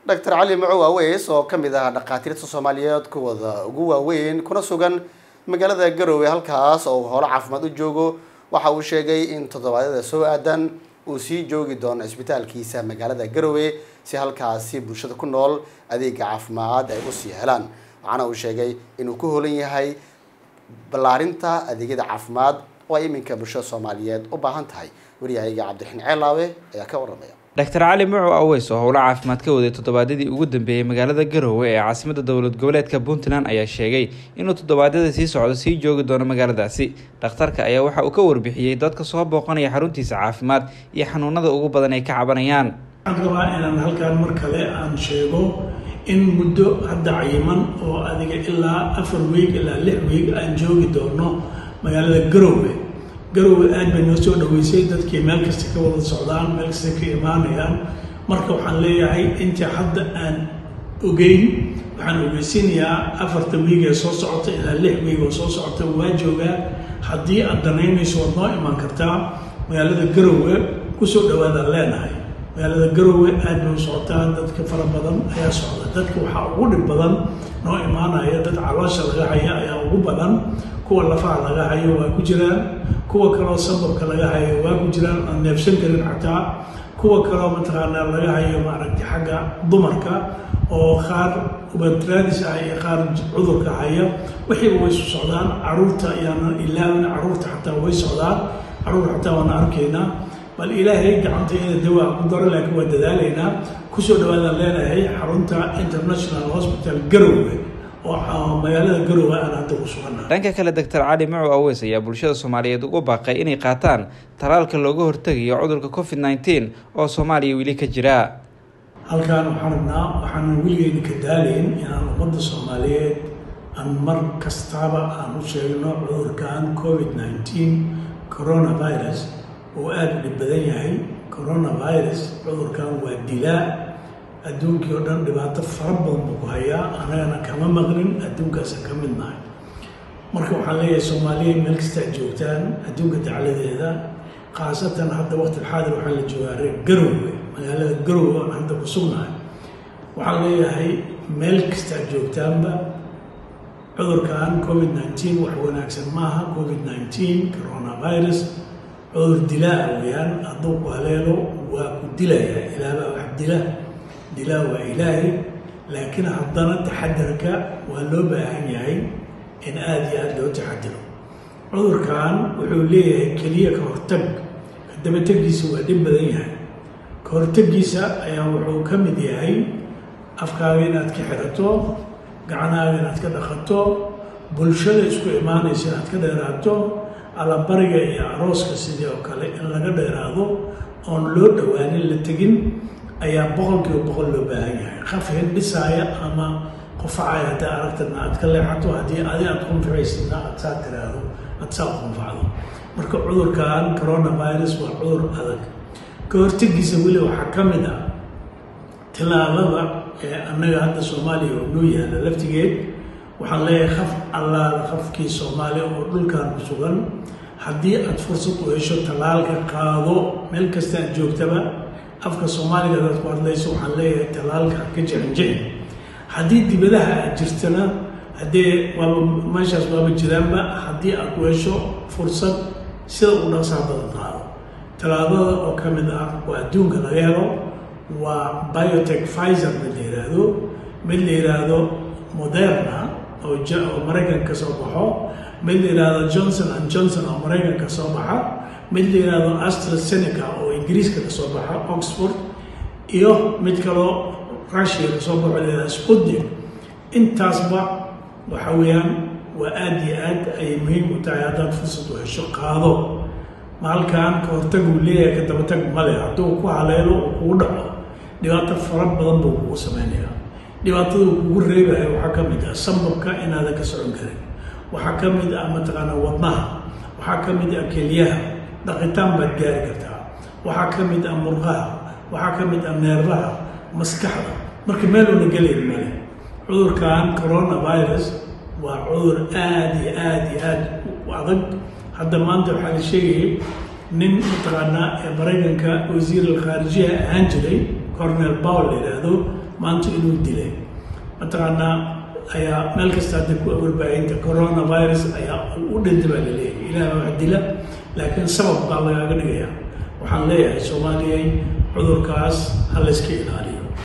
doctor cali macow aweys oo ka mid ah dhakhaatiirta soomaaliyeed kuwada ugu waaweyn kuna sugan magaalada garowe halkaas oo howlo caafimaad u joogo waxa uu sheegay in toddobaadyada soo aadan uu sii joogi doono cisbitaalkiisa magaalada garowe si halkaasi bulshada ku nool adeega caafimaad ay usii helaan waxaana uu sheegay inuu ku holan yahay ballaarinta adeegyada caafimaad oo ay iminka bulshada soomaaliyeed u baahan tahay waryahayaga cabdiraxiin ceelaawe ayaa ka waramaya doctor cali macow aweys oo howlo caafimaad ka waday toddobaadyadii ugu dambeeyey magaalada garowe ee caasimada dowlad goboleedka puntland ayaa sheegay inuu toddobaadyada sii socdo sii joogi doono magaaladaasi dhakhtarka ayaa waxa uu ka warbixiyey dadka soo booqanaya xaruntiisa caafimaad iyo xanuunada ugu badan ay ka cabanayaan waxaan rabaa inaan halkaan mar kale aan sheego in muddo hadda cayiman oo adiga ilaa afar wiig ilaa lix wiig aan joogi doono magaalada garowe garowe aad bay noo soo dhaweysay dadkii meel kasta ka wada socdaan meel kasta ka imaanayaan marka waxaan leeyahay intii hadda aan ogeyn waxaan ogeysiinayaa afarta wiig ee soo socota ilaa lix wiig oo soo socota waa joogaa haddii aad danaynayso waad noo imaan kartaa magaalada garowe kusoo dhawaadaan leenahay magaalada garowe aad bay u socotaa dadka fara badan ayaa socda dadka waxaa ugu dhib badan noo imaanaya dad caloosha laga haya ayaa ugu badan kuwa lafaha laga hayo waa ku jiraan kuwa kaloo sababka laga hayo waa ku jiraan aan neefsan karin xataa kuwa kaloo mataqaanaa laga hayo maaragtay xagga dumarka oo qaar ubatraadis ah iyo qaar cudurka haya wixiiba way su socdaan caruurta ayaana ilaawin caruurta xataa way socdaan caruur xataa waana arkaynaa bal ilaahay gacantayada dawaa ku daro laakiin waa dadaalaynaa kusoo dhawaadaan leenahay xarunta international hospital garowe oo magaalada garowe aan hadda ku sugannahay dhanka kale doctor cali macow aweys ayaa bulshada soomaaliyeed ugu baaqay inay qaataan talaalka looga hortegayo cudurka covid nneteen oo soomaaliya weli ka jira halkaan waxaan rabnaa waxaanan weligeyna ka daalayn inaan ummadda soomaaliyeed aan mar kastaaba aan u sheegno cudurkan covid nneteen coronavirus oo aada u dhib badan yahay coronavirus cudurkan waa dilaa adduunkii oo dhan dhibaato fara badan buu ku hayaa anagana kama maqlin adduunkaasaan ka mid nahay marka waxaan leeyahay soomaaliya meel kasta ad joogtaan adduunka dacladeeda khaasatan hadda waqtilxaadir waxaa la joogaa reer garowe magaalada garowe oon hadda ku sugnahay waxaan leeyahay meel kasta ad joogtaanba cudurkan covid nneteen wax wanaagsan maaha covid nneteen coronavirus cudur dilaa weyaan hadduu ku haleelo waa ku dilayaa ilaabaa wax dila dilaa waa ilaahay laakiin haddana taxadarka waa loo baahan yahay in aada iyo aada loo taxadiro cudurkan wuxuu leeyahay keliya ka hortag kadabategiisa waa dhib badan yahay ka hortegiisa ayaa wuxuu ka mid yahay afkaaga inaad ka xirato gacanaaga inaad ka dhaqato bulshada isku imaanaysa inaad ka dheeraato allabariga iyo arooska sidii oo kale in laga dheeraado oon loo dhowaanin la tegin ayaa boqolkiiba boqol loo baahan yahay qaf hindhisaaya ama qufacaya haddaa aragtana aad ka leexato haddii adi aad qunficaysidna aad saa tiraahdo aad saa qunfacdo marka cudurkan coronavirus waa cudur adag ka hortegiisa weli waxaa ka mid ah tilaalada ee annaga hadda soomaaliya oo noo yaala laftigeed waxaan leeyahay qaf allaala qafkii soomaaliya oo dhulkan ku sugan haddii aad fursad u hesho tallaalka qaado meel kasta aad joogtaba afka soomaaliga adaad ku hadlayso waxaan leeyahay tallaalka ka jexinjexin haddii dibadaha aad jirtana haddee waaba meeshaas waaba jiraanba haddii aad ku hesho fursad sida u dhaqsaha badan qaado tallaabada oo ka mid ah waa adduunka laga helo waa biotech pfizer mid la yidhaahdo mid la yidhaahdo moderna oo oo maraykan ka soo baxo mid la yidhaahdo johnson and johnson oo maraykan ka soo baxa mid la yidhaahdo astrazeneca oo ingiriiska ka soo baxa oxford iyo mid kaloo russia ka soo baxo la yidhahdo sputnik intaasba waxa weeyaan waa aada iyo aad ayay muhiim u tahay haddaad fursad u hesho qaado maalkan ka hortaguu leeyahay ka dabatag male hadduu ku haleelo uu kugu dhaco dhibaato fara badan buu kugu samaynayaa dhibaatada uu kugu reebaya waxaa ka mid ah sambabka inaadan ka socon karin waxaa ka mid ah mataqaanaa wadnaha waxaa ka mid ah kelyaha dhaqitaan baad gaari kartaa waxaa ka mid ah murqaha waxaa ka mid ah neerbaha maskaxda marka meeluuna gelayn male cudurkan coronavirus waa cudur aada iyo aada iyo aada u adag hadda maanta waxaa la sheegayay nin mataqaanaa ee maraykanka wasiir alkhaarijiha ahaan jiray cornel bowl la yidhaahdo maanta inuu dilay mataqaanaa ayaa meel kasta hadda ku warbaahinta coronavirus ayaa u dhinta baa la leeyahay ilaah wax dila laakiin sabab baa lagaaga dhigaya waxaan leeyahay soomaaliyay cudurkaas ha layska ilaaliyo